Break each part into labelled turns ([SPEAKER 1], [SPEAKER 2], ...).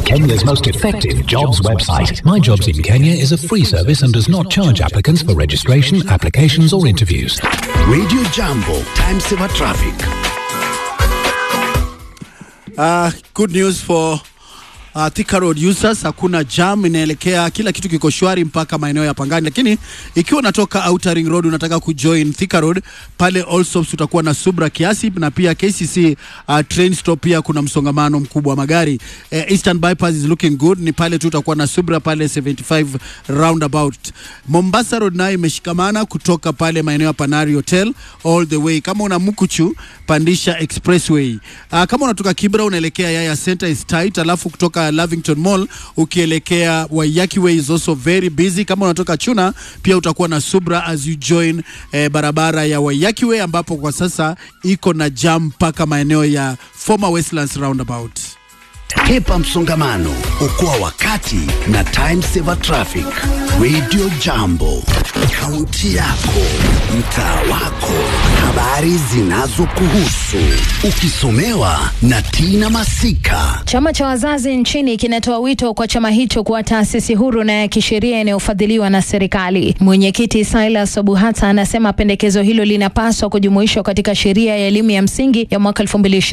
[SPEAKER 1] Kenya's most effective jobs website. My Jobs in Kenya is a free service and does not charge applicants for registration, applications, or interviews.
[SPEAKER 2] Radio Jambo, time saver traffic.
[SPEAKER 3] Uh, good news for uh, Thika Road users, hakuna jam, inaelekea kila kitu kiko shwari mpaka maeneo ya Pangani, lakini ikiwa unatoka Outer Ring Road unataka kujoin Thika Road pale Allsops utakuwa na subra kiasi, na pia KCC uh, train stop pia kuna msongamano mkubwa wa magari. Uh, Eastern bypass is looking good, ni pale tu utakuwa na subra pale 75 roundabout. Mombasa Road nayo imeshikamana kutoka pale maeneo ya Panari Hotel all the way. Kama una Mukuchu pandisha expressway. Uh, kama unatoka Kibra unaelekea Yaya Center is tight, alafu kutoka Lavington Mall ukielekea Waiyaki Way is also very busy. Kama unatoka Chuna pia utakuwa na subra as you join eh, barabara ya Waiyaki Way ambapo kwa sasa iko na jam mpaka maeneo ya former Westlands roundabout.
[SPEAKER 2] Hepa msongamano, okoa wakati na time saver traffic. Radio Jambo, kaunti yako, mtaa wako, habari zinazokuhusu, ukisomewa na Tina Masika.
[SPEAKER 4] Chama cha wazazi nchini kinatoa wito kwa chama hicho kuwa taasisi huru na ya kisheria inayofadhiliwa na serikali. Mwenyekiti Silas Obuhata anasema pendekezo hilo linapaswa kujumuishwa katika sheria ya elimu ya msingi ya mwaka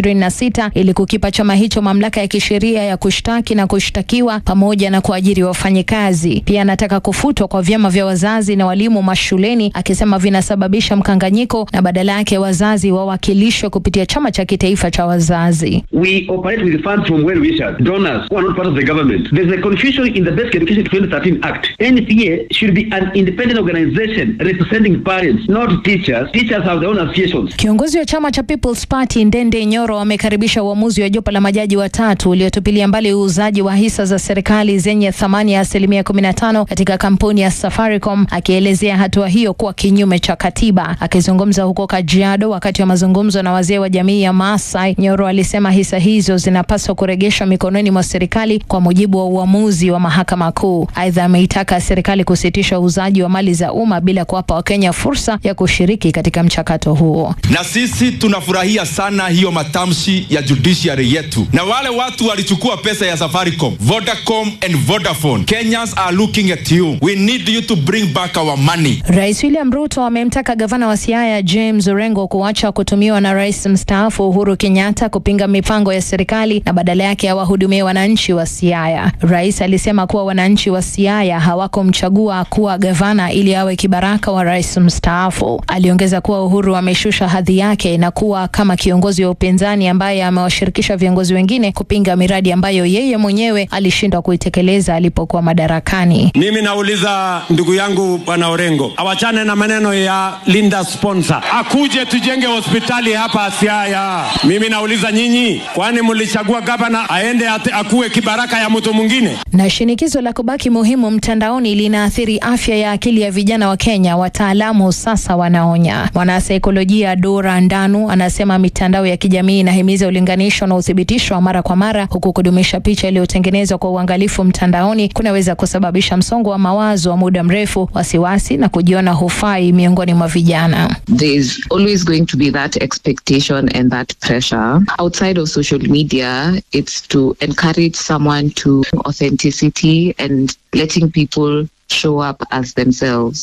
[SPEAKER 4] 2026 ili kukipa chama hicho mamlaka ya kisheria ya kushtaki na kushtakiwa pamoja na kuajiri wafanyikazi. Pia anataka kufutwa kwa vyama vya wazazi na walimu mashuleni, akisema vinasababisha mkanganyiko na badala yake wazazi wawakilishwe kupitia chama cha kitaifa cha wazazi.
[SPEAKER 5] We operate with funds from well wishers, donors who are not part of the government. There's a confusion in the Basic Education 2013 Act. NCA should be an independent organization representing parents, not teachers. Teachers have their own associations.
[SPEAKER 4] Kiongozi wa chama cha People's Party Ndende Nyoro amekaribisha uamuzi wa jopo la majaji watatu uliotupilia mbali uuzaji wa hisa za serikali zenye thamani ya asilimia 15 katika kampuni ya Safaricom, akielezea hatua hiyo kuwa kinyume cha katiba. Akizungumza huko Kajiado wakati wa mazungumzo na wazee wa jamii ya Maasai, Nyoro alisema hisa hizo zinapaswa kurejeshwa mikononi mwa serikali kwa mujibu wa uamuzi wa mahakama kuu. Aidha, ameitaka serikali kusitisha uuzaji wa mali za umma bila kuwapa Wakenya fursa ya kushiriki katika mchakato huo.
[SPEAKER 6] na sisi tunafurahia sana hiyo matamshi ya judiciary yetu, na wale watu walichukua pesa ya Safaricom, Vodacom and Vodafone. Kenyans are looking at you. We need you to bring back our money.
[SPEAKER 4] Rais William Ruto amemtaka gavana wa Siaya James Orengo kuacha kutumiwa na rais mstaafu Uhuru Kenyatta kupinga mipango ya serikali na badala yake awahudumie wananchi wa Siaya. Rais alisema kuwa wananchi wa Siaya hawakumchagua kuwa gavana ili awe kibaraka wa rais mstaafu. Aliongeza kuwa Uhuru ameshusha hadhi yake na kuwa kama kiongozi wa upinzani ambaye amewashirikisha viongozi wengine kupinga miradi ambayo yeye mwenyewe alishindwa kuitekeleza alipokuwa madarakani.
[SPEAKER 7] Mimi nauliza ndugu yangu bwana Orengo awachane na maneno ya Linda sponsor, akuje tujenge hospitali hapa Siaya. Mimi nauliza nyinyi, kwani mlichagua gavana aende ate, akuwe kibaraka ya mtu mwingine?
[SPEAKER 4] Na shinikizo la kubaki muhimu mtandaoni linaathiri afya ya akili ya vijana wa Kenya, wataalamu sasa wanaonya. Mwanasaikolojia Dora Ndanu anasema mitandao ya kijamii inahimiza ulinganisho na uthibitisho wa mara kwa mara, huku kudumisha picha iliyotengenezwa kwa uangalifu mtandaoni kunaweza kusababisha msongo wa mawazo wa muda mrefu, wasiwasi na kujiona hufai miongoni mwa vijana.
[SPEAKER 8] there's always going to be that expectation and that pressure. Outside of social media, it's to encourage someone to authenticity and letting people show up as themselves.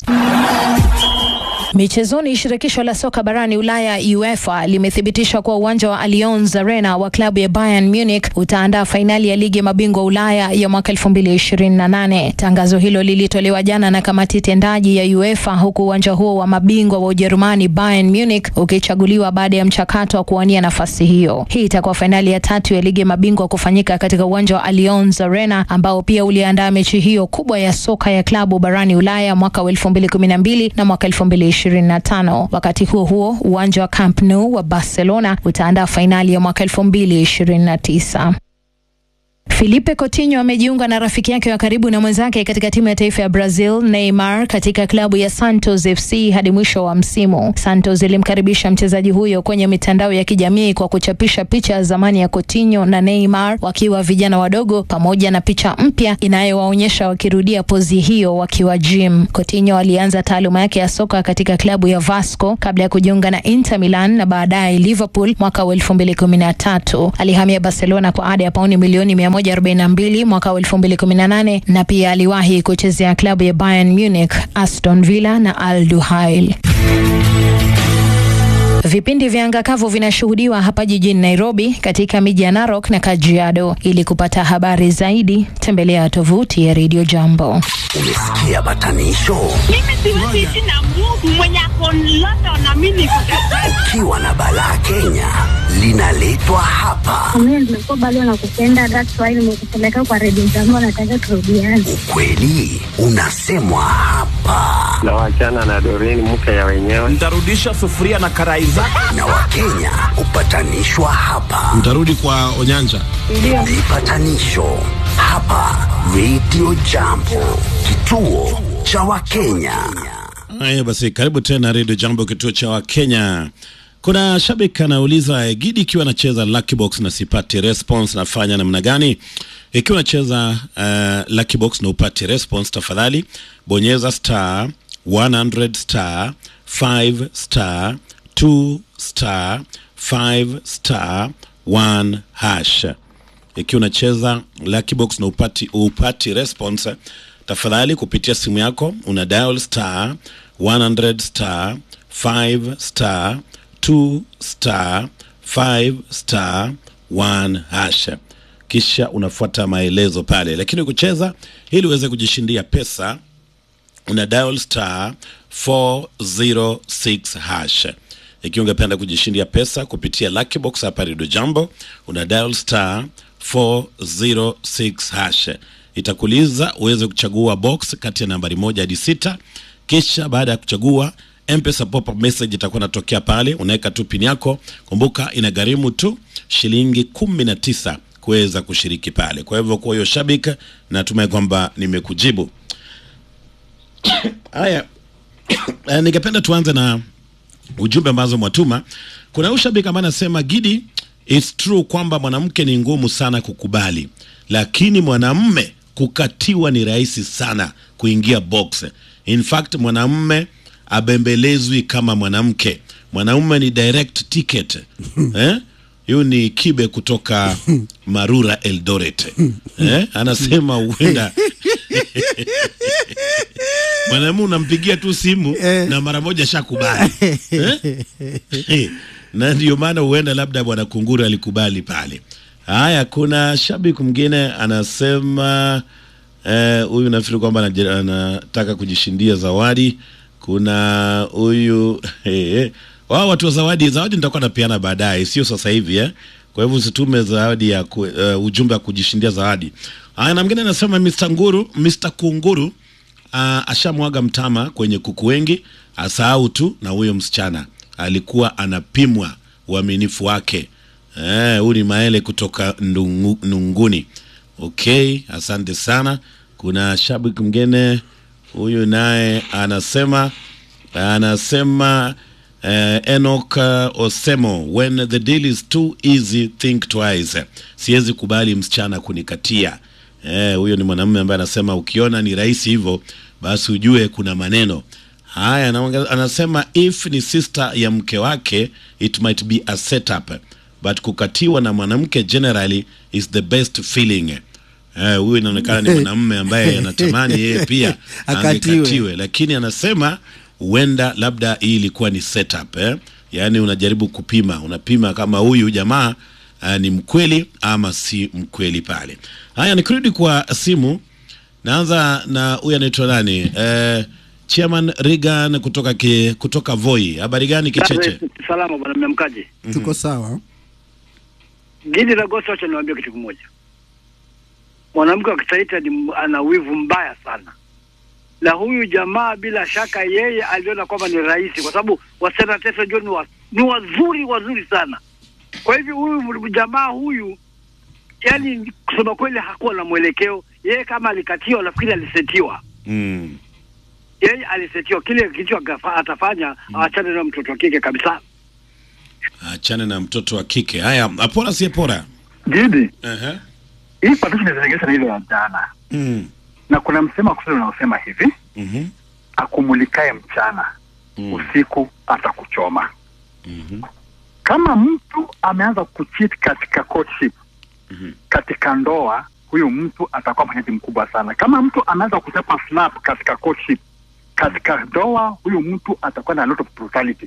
[SPEAKER 4] Michezoni, shirikisho la soka barani Ulaya UEFA limethibitisha kuwa uwanja wa Allianz Arena wa klabu ya Bayern Munich utaandaa fainali ya ligi ya mabingwa Ulaya ya mwaka 2028. Tangazo hilo lilitolewa jana na kamati tendaji ya UEFA, huku uwanja huo wa mabingwa wa Ujerumani Bayern Munich ukichaguliwa baada ya mchakato wa kuwania nafasi hiyo. Hii itakuwa fainali ya tatu ya ligi ya mabingwa kufanyika katika uwanja wa Allianz Arena ambao pia uliandaa mechi hiyo kubwa ya soka ya klabu barani Ulaya mwaka wa 2012 na mwaka 2025. Wakati huo huo, uwanja wa Camp Nou wa Barcelona utaandaa fainali ya mwaka 2029. Filipe Coutinho amejiunga na rafiki yake wa karibu na mwenzake katika timu ya taifa ya Brazil Neymar katika klabu ya Santos FC hadi mwisho wa msimu. Santos ilimkaribisha mchezaji huyo kwenye mitandao ya kijamii kwa kuchapisha picha ya zamani ya Coutinho na Neymar wakiwa vijana wadogo pamoja na picha mpya inayowaonyesha wakirudia pozi hiyo wakiwa gym. Coutinho alianza taaluma yake ya soka katika klabu ya Vasco kabla ya kujiunga na Inter Milan na baadaye Liverpool mwaka wa 2013. Alihamia Barcelona kwa ada ya pauni milioni 142 mwaka wa 2018 na pia aliwahi kuchezea klabu ya Bayern Munich, Aston Villa na Al Duhail. Vipindi vya anga kavu vinashuhudiwa hapa jijini Nairobi, katika miji ya Narok na Kajiado. Ili kupata habari zaidi, tembelea tovuti ya Radio Jambo.
[SPEAKER 2] Umesikia batanisho?
[SPEAKER 9] Mimi siwezi ishi na Mungu mwenye ako London na mimi niko
[SPEAKER 2] Ukiwa na balaa Kenya linaletwa hapa.
[SPEAKER 10] Mimi nimekuwa bado nakupenda, that's why nimekupeleka kwa redio zangu, nataka turudiane.
[SPEAKER 2] Ukweli unasemwa hapa,
[SPEAKER 11] na wachana na Doreen mke ya wenyewe.
[SPEAKER 12] Nitarudisha sufuria na karai zako.
[SPEAKER 2] na Wakenya hupatanishwa hapa.
[SPEAKER 13] Mtarudi kwa Onyanja.
[SPEAKER 2] Vipatanisho hapa Radio Jambo, kituo cha Wakenya.
[SPEAKER 13] Haya basi, karibu tena Radio Jambo, kituo cha Wakenya. Kuna shabiki anauliza eh, Gidi, ikiwa anacheza Lucky Box na sipati response, nafanya namna gani? Ikiwa unacheza uh, Lucky Box na upati response, tafadhali bonyeza star 100 star 5 star 2 star 5 star 1 hash. Ikiwa unacheza Lucky Box na upati, upati response, tafadhali kupitia simu yako una dial star 100 star 5 star 2 star 5 star 1 hash kisha unafuata maelezo pale, lakini kucheza ili uweze kujishindia pesa una dial star 406 hash. Ikiwa ungependa kujishindia pesa kupitia Lucky Box hapa Radio Jambo, una dial star 406 hash. Itakuuliza uweze kuchagua box kati ya nambari moja hadi sita, kisha baada ya kuchagua M-Pesa pop-up message itakuwa inatokea pale, unaweka tu pin yako. Kumbuka inagharimu tu shilingi kumi na tisa kuweza kushiriki pale. Kwa hivyo kwa hiyo shabiki, natumai kwamba nimekujibu. Haya, eh, ningependa tuanze na ujumbe ambazo mwatuma. Kuna huyu shabiki ambaye anasema Gidi, it's true kwamba mwanamke ni ngumu sana kukubali, lakini mwanamme kukatiwa ni rahisi sana kuingia box. In fact mwanamme abembelezwi kama mwanamke, mwanaume ni direct ticket eh? Huyu ni Kibe kutoka Marura Eldoret eh? Anasema huenda mwanamume unampigia tu simu na mara moja shakubali eh? na ndio maana huenda labda bwana Kunguru alikubali pale. Haya, kuna shabiki mwingine anasema eh, huyu nafikiri kwamba anaji- anataka kujishindia zawadi. Kuna huyu eh, wao watu wa zawadi, zawadi nitakuwa napeana baadaye, sio sasa hivi eh. Kwa hivyo usitume zawadi ya ku, uh, ujumbe wa kujishindia zawadi. Haya, na mwingine anasema Mr. Nguru, Mr. Kunguru uh, ashamwaga mtama kwenye kuku wengi, asahau tu na huyo msichana alikuwa anapimwa uaminifu wake. Eh, huyu ni Maele kutoka Ndungu, Nunguni. Okay, asante sana. Kuna shabiki mwingine huyu naye anasema anasema uh, Enoch uh, Osemo, when the deal is too easy think twice. Siwezi kubali msichana kunikatia. Eh, huyo ni mwanamume ambaye anasema ukiona ni rahisi hivyo basi ujue kuna maneno haya. anaongeza- Anasema if ni sister ya mke wake it might be a setup but kukatiwa na mwanamke generally is the best feeling. Eh, huyu inaonekana ni mwanamume ambaye anatamani yeye pia
[SPEAKER 3] Akatiwe.
[SPEAKER 13] angekatiwe, lakini anasema huenda labda hii ilikuwa ni setup eh? Yaani unajaribu kupima, unapima kama huyu jamaa uh, ni mkweli ama si mkweli pale. Haya, nikirudi kwa simu, naanza na huyu anaitwa nani? Eh, Chairman Regan kutoka ki, kutoka Voi. Habari gani Kicheche?
[SPEAKER 14] Salama bwana, mmemkaje?
[SPEAKER 3] Tuko sawa.
[SPEAKER 14] Gidi la Gosi, wacha niwaambie kitu kimoja. Mwanamke wa Kisaita ni m- ana wivu mbaya sana, na huyu jamaa bila shaka yeye aliona kwamba ni rahisi, kwa sababu wasichana Tesa John ni, wa, ni wazuri wazuri sana. Kwa hivyo huyu m- jamaa huyu, yani kusema kweli, hakuwa na mwelekeo. Yeye kama alikatiwa, nafikiri alisetiwa
[SPEAKER 13] Mm.
[SPEAKER 14] yeye alisetiwa kile kitu akafa- atafanya, awachane na mtoto wa kike kabisa.
[SPEAKER 13] Achane na mtoto wa kike. Haya, apora si apora.
[SPEAKER 15] Gidi,
[SPEAKER 13] Ehe.
[SPEAKER 15] hii partition inazinganisha na ile ya jana,
[SPEAKER 13] Mm.
[SPEAKER 15] na kuna msemo wa Kiswahili unaosema hivi
[SPEAKER 13] Mhm.
[SPEAKER 15] akumulikae mchana
[SPEAKER 13] Mm.
[SPEAKER 15] usiku atakuchoma.
[SPEAKER 13] Mhm.
[SPEAKER 15] Kama mtu ameanza kucheat katika courtship katika ndoa huyu mtu atakuwa mwenyeji mkubwa sana. Kama mtu anaweza kuchapa slap katika courtship, katika ndoa huyu mtu atakuwa na a lot of brutality.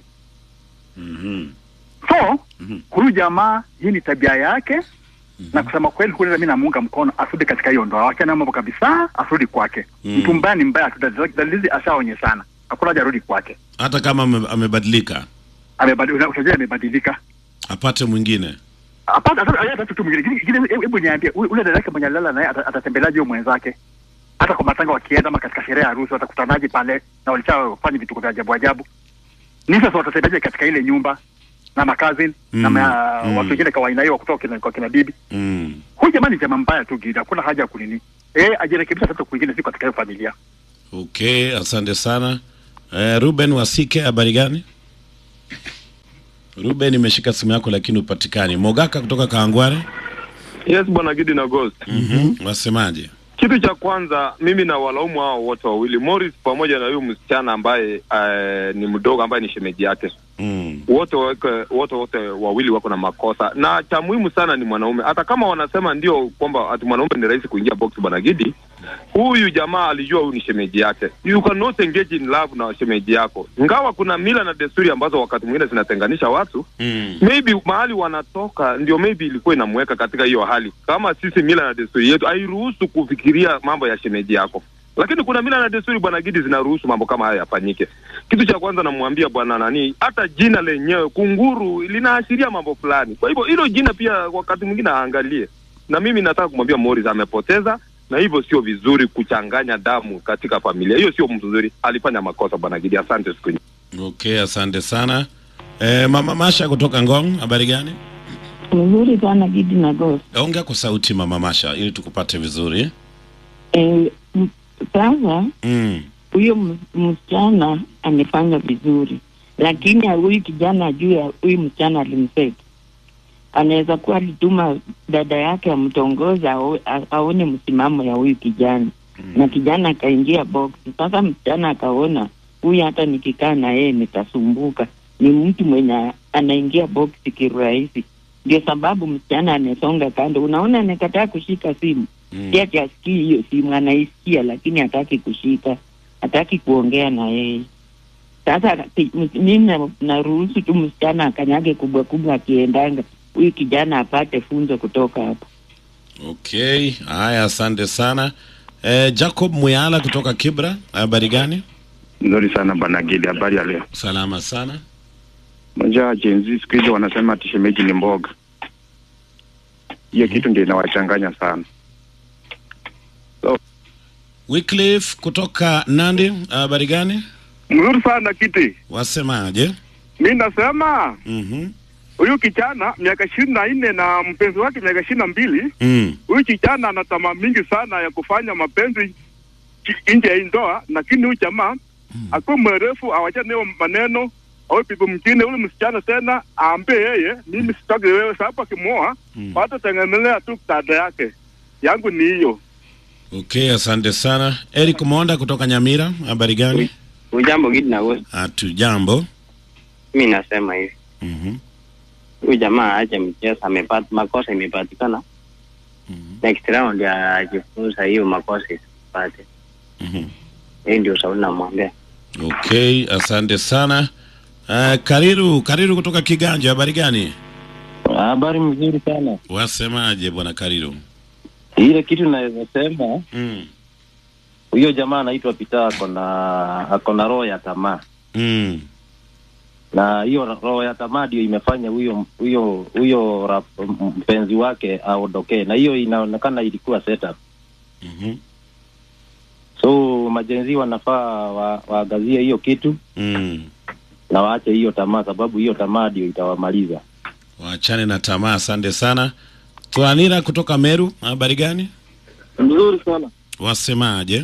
[SPEAKER 15] So huyu jamaa, hii ni tabia yake na kusema kweli, kule mimi namuunga mkono asirudi katika hiyo ndoa, wachana mambo kabisa, asirudi kwake.
[SPEAKER 13] Mm.
[SPEAKER 15] Mtu mbaya ni mbaya tu, dalili- dalili ashaonyeshana, hakuna haja arudi kwake.
[SPEAKER 13] hata kama ame- amebadilika
[SPEAKER 15] Amebadilika, utajua amebadilika.
[SPEAKER 13] apate mwingine
[SPEAKER 15] Hapana, hata hata tu mwingine. Gini- gini- Hebu hebu niambie, ule ule dada yake mwenye alilala naye ata- atatembeleaje huyo mwenzake? Hata kwa matanga wakienda ama katika sherehe ya harusi watakutanaje pale na walishafanya vituko vya ajabu ajabu? Ni sasa watatembeleaje katika ile nyumba na makazini na
[SPEAKER 13] Mm,
[SPEAKER 15] ma,
[SPEAKER 13] mm.
[SPEAKER 15] watu wengine kawaida hiyo kutoka kina, kwa kina bibi.
[SPEAKER 13] mm.
[SPEAKER 15] Huyu jamaa ni jamaa mbaya tu Gida, hakuna haja ya kunini. Eh, ajirekebisha sasa kwingine si katika hiyo familia.
[SPEAKER 13] okay asante sana eh, ruben wasike habari gani ruben imeshika simu yako lakini upatikani mogaka kutoka kaangware
[SPEAKER 16] Yes, bwana Gidi na Ghost.
[SPEAKER 13] mm-hmm. wasemaje
[SPEAKER 16] Kitu cha kwanza mimi na walaumu hao wote wawili, Morris pamoja na huyu msichana ambaye uh, ni mdogo ambaye ni shemeji yake.
[SPEAKER 13] mm.
[SPEAKER 16] Wote wake, wote wote wawili wako na makosa, na cha muhimu sana ni mwanaume. Hata kama wanasema ndio kwamba ati mwanaume ni rahisi kuingia box, bwana Gidi, huyu jamaa alijua huyu ni shemeji yake. You cannot engage in love na shemeji yako, ingawa kuna mila na desturi ambazo wakati mwingine zinatenganisha watu
[SPEAKER 13] Mm.
[SPEAKER 16] maybe mahali wanatoka ndio maybe ilikuwa inamweka katika hiyo hali. Kama sisi mila na desturi yetu hairuhusu kufikiria mambo ya shemeji yako, lakini kuna mila na desturi bwana Gidi zinaruhusu mambo kama haya yafanyike. Kitu cha kwanza namwambia bwana nani, hata jina lenyewe kunguru linaashiria mambo fulani. Kwa hivyo hilo jina pia wakati mwingine aangalie, na mimi nataka kumwambia Morris amepoteza na hivyo sio vizuri kuchanganya damu katika familia. Hiyo sio mzuri, alifanya makosa bwana Gidi. Asante siku nyingi.
[SPEAKER 13] okay asante sana eh, mama masha kutoka ngong habari gani
[SPEAKER 17] Mzuri sana Gidi na Ghost.
[SPEAKER 13] ongea kwa sauti mama masha ili tukupate vizuri
[SPEAKER 17] Eh, m- sasa
[SPEAKER 13] mm.
[SPEAKER 17] huyo ms- msichana amefanya vizuri, lakini huyu kijana ajue huyu msichana alimseti. Anaweza kuwa alituma dada yake amtongoza ao- a- aone msimamo ya huyu kijana na kijana akaingia box. Sasa msichana akaona huyu, hata nikikaa na yeye nitasumbuka, ni mtu mwenye anaingia box kirahisi. Ndio sababu msichana amesonga kando. Unaona, anakataa kushika simu
[SPEAKER 13] Mm.
[SPEAKER 17] si ati asikii hiyo simu, anaisikia lakini hataki kushika, hataki kuongea na yeye. Sasa ti- m- mimi na- naruhusu tu msichana akanyage kubwa kubwa akiendanga, huyu kijana apate funzo kutoka hapo.
[SPEAKER 13] okay haya asante sana eh, jacob muyala kutoka kibra habari gani
[SPEAKER 18] Nzuri sana bwana Gidi, habari ya leo?
[SPEAKER 13] salama sana
[SPEAKER 18] Moja jenzi siku hizi wanasema ati shemeji ni mboga. Hiyo kitu ndio inawachanganya sana.
[SPEAKER 13] wycliffe kutoka nandi habari gani
[SPEAKER 19] Mzuri sana kiti.
[SPEAKER 13] wasemaje
[SPEAKER 19] Mi nasema
[SPEAKER 13] mm-hmm.
[SPEAKER 19] huyu kijana miaka ishirini na nne na mpenzi wake miaka ishirini na mbili
[SPEAKER 13] mm.
[SPEAKER 19] huyu kijana ana tamaa mingi sana ya kufanya mapenzi ki- nje ya hii ndoa, lakini huyu jamaa akuwe mwerefu, awachane hiyo maneno au bibi mwingine ule msichana tena aambie yeye, mimi sitaki wewe, sababu akimwoa watatengenelea tu dada yake. Yangu ni hiyo.
[SPEAKER 13] okay asante sana eric monda kutoka nyamira habari gani
[SPEAKER 11] Ujambo Gidi na Ghost.
[SPEAKER 13] hatu jambo
[SPEAKER 11] Mi nasema hivi,
[SPEAKER 13] mm-hmm.
[SPEAKER 11] huyu jamaa aache mchezo, amepata makosa imepatikana. Next round ajifunza hiyo makosa isipate.
[SPEAKER 13] Mm-hmm.
[SPEAKER 11] Hii ndio ushauri namwambia.
[SPEAKER 13] okay asante sana uh, kariru kariru kutoka kiganja habari gani
[SPEAKER 20] Habari mzuri sana.
[SPEAKER 13] wasemaje bwana kariru
[SPEAKER 20] Ile kitu naweza sema
[SPEAKER 13] mm.
[SPEAKER 20] huyo jamaa anaitwa Pita ako na ako na roho ya tamaa,
[SPEAKER 13] Mm.
[SPEAKER 20] na hiyo roho ya tamaa ndio imefanya huyo huyo huyo rap- mpenzi wake aondokee, na hiyo inaonekana ilikuwa setup.
[SPEAKER 13] Mm-hmm.
[SPEAKER 20] So majenzi wanafaa wa, waangazie hiyo kitu
[SPEAKER 13] Mm.
[SPEAKER 20] na waache hiyo tamaa, sababu hiyo tamaa ndio itawamaliza.
[SPEAKER 13] waachane na tamaa asante sana tuanira kutoka meru habari gani
[SPEAKER 19] Mzuri sana,
[SPEAKER 13] wasemaje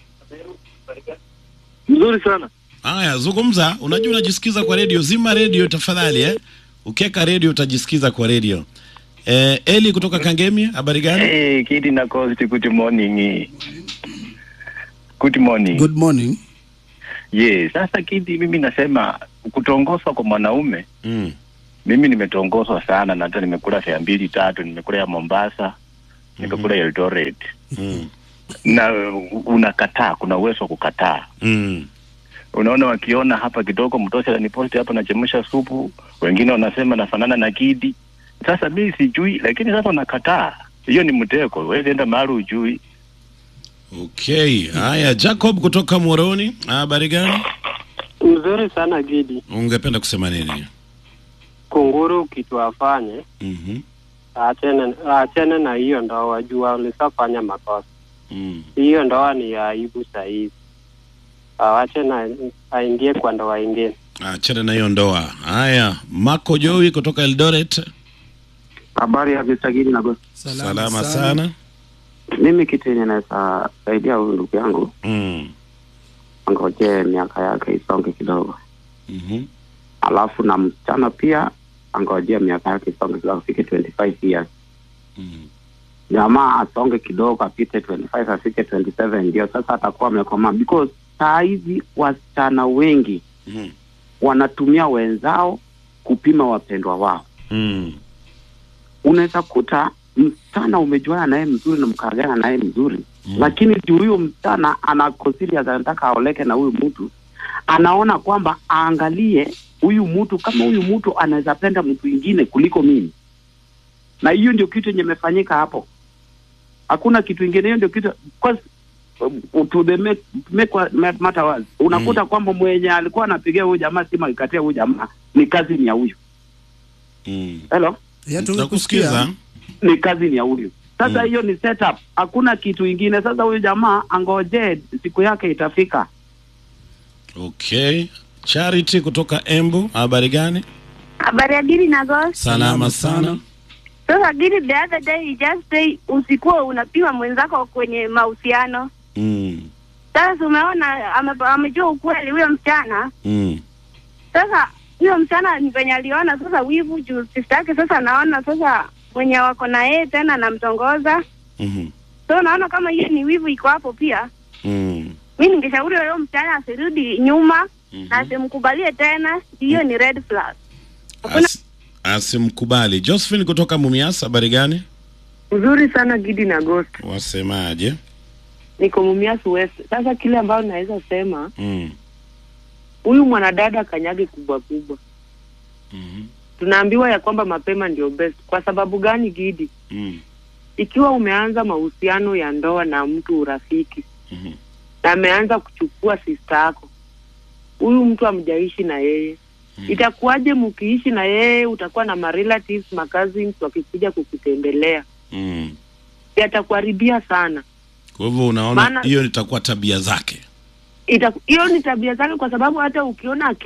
[SPEAKER 19] mzuri sana.
[SPEAKER 13] haya zungumza unajua unajisikiza kwa redio zima redio tafadhali eh? ukiweka redio utajisikiza kwa redio eh, eli kutoka kangemi habari gani
[SPEAKER 21] Hey, Kidi na Coast, good morning. Good morning.
[SPEAKER 3] Good morning.
[SPEAKER 21] Yes, sasa Kidi, mimi nasema kutongozwa kwa mwanaume
[SPEAKER 13] mm.
[SPEAKER 21] mimi nimetongozwa sana na hata nimekula fea mbili tatu nimekula ya mombasa nikakula eldoret
[SPEAKER 13] Mm.
[SPEAKER 21] na uh, unakataa kuna uwezo wa kukataa
[SPEAKER 13] Mm.
[SPEAKER 21] unaona wakiona hapa kidogo mtosha ananiposti hapa nachemsha supu wengine wanasema nafanana na kidi sasa mi sijui lakini sasa unakataa hiyo ni mteko wezi enda mahali ujui
[SPEAKER 13] Okay, haya Jacob kutoka Moroni, habari gani?
[SPEAKER 1] Mzuri sana Gidi.
[SPEAKER 13] Ungependa kusema nini?
[SPEAKER 1] Kunguru kitu afanye
[SPEAKER 13] Mhm.
[SPEAKER 1] achene achene na hiyo ndoa, jua ulishafanya makosa.
[SPEAKER 13] Mm.
[SPEAKER 1] Hiyo ndoa ni ya aibu sahizi, awache na aingie kwa ndoa ingine.
[SPEAKER 13] Achana na hiyo ndoa. Haya, Marco Joey kutoka Eldoret.
[SPEAKER 22] Habari ya Visagiri na Gosi.
[SPEAKER 13] Salama, sana.
[SPEAKER 22] Mimi kitu yenye naweza saidia huyu ndugu yangu
[SPEAKER 13] Mm.
[SPEAKER 22] angojee miaka yake isonge kidogo,
[SPEAKER 13] Mhm.
[SPEAKER 22] alafu na msichana pia angojee miaka yake isonge kidogo, afike 25 years. Jamaa asonge kidogo, apite 25 afike 27, ndio sasa atakuwa amekomaa, because saa hizi wasichana wengi
[SPEAKER 13] Mhm.
[SPEAKER 22] wanatumia wenzao kupima wapendwa wao.
[SPEAKER 13] Mm.
[SPEAKER 22] unaweza kuta msichana umejuana naye mzuri na mkaagana naye mzuri mm. lakini juu huyo msichana ana serious anataka aoleke na huyu mtu anaona kwamba aangalie huyu mtu kama huyu mtu anaweza penda mtu ingine kuliko mimi na hiyo ndio kitu yenye imefanyika hapo hakuna kitu ingine hiyo ndio kitu because, um, to the make, make what matter was unakuta kwamba mwenye alikuwa anapigia huyu jamaa simu akikatia huyu jamaa ni kazi ni ya huyu
[SPEAKER 13] Mm.
[SPEAKER 22] hello
[SPEAKER 13] Tunakusikiza.
[SPEAKER 22] ni kazi ni ya huyu sasa hiyo ni setup hakuna kitu ingine sasa huyu jamaa angojee siku yake itafika
[SPEAKER 13] Okay. Charity kutoka Embu, habari gani?
[SPEAKER 10] Habari ya Giri na Ghost.
[SPEAKER 13] Salama sana.
[SPEAKER 10] Sasa Giri, the other day you just say usikuwa unapima mwenzako kwenye mahusiano.
[SPEAKER 13] Mm.
[SPEAKER 10] Sasa umeona ame, amejua ukweli huyo msichana.
[SPEAKER 13] Mm.
[SPEAKER 10] Sasa huyo msichana ni venye aliona sasa wivu juu sister yake sasa naona sasa mwenye wako na yeye tena anamtongoza.
[SPEAKER 13] Mhm.
[SPEAKER 10] So naona kama hiyo ni wivu iko hapo pia.
[SPEAKER 13] Mm.
[SPEAKER 10] Mi ningeshauri huyo msichana asirudi nyuma na asimkubalie tena, hiyo ni red flag.
[SPEAKER 13] As, asimkubali. Josephine kutoka Mumias, habari gani?
[SPEAKER 23] Nzuri sana Gidi na Ghost.
[SPEAKER 13] Wasemaje?
[SPEAKER 23] Niko Mumias West. Sasa kile ambayo naweza sema
[SPEAKER 13] Mm.
[SPEAKER 23] huyu mwanadada kanyage kubwa kubwa. Tunaambiwa ya kwamba mapema ndio best. Kwa sababu gani Gidi?
[SPEAKER 13] Mm.
[SPEAKER 23] Ikiwa umeanza mahusiano ya ndoa na mtu urafiki na ameanza kuchukua sister yako, huyu mtu amjaishi na yeye itakuwaje mkiishi na yeye? Utakuwa na marelatives macousins wakikuja kukutembelea,
[SPEAKER 13] Mm.
[SPEAKER 23] yatakuharibia sana.
[SPEAKER 13] Kwa hivyo unaona
[SPEAKER 23] Maana-
[SPEAKER 13] hiyo itakuwa tabia zake.
[SPEAKER 23] Ita- hiyo ni tabia zake, kwa sababu hata ukiona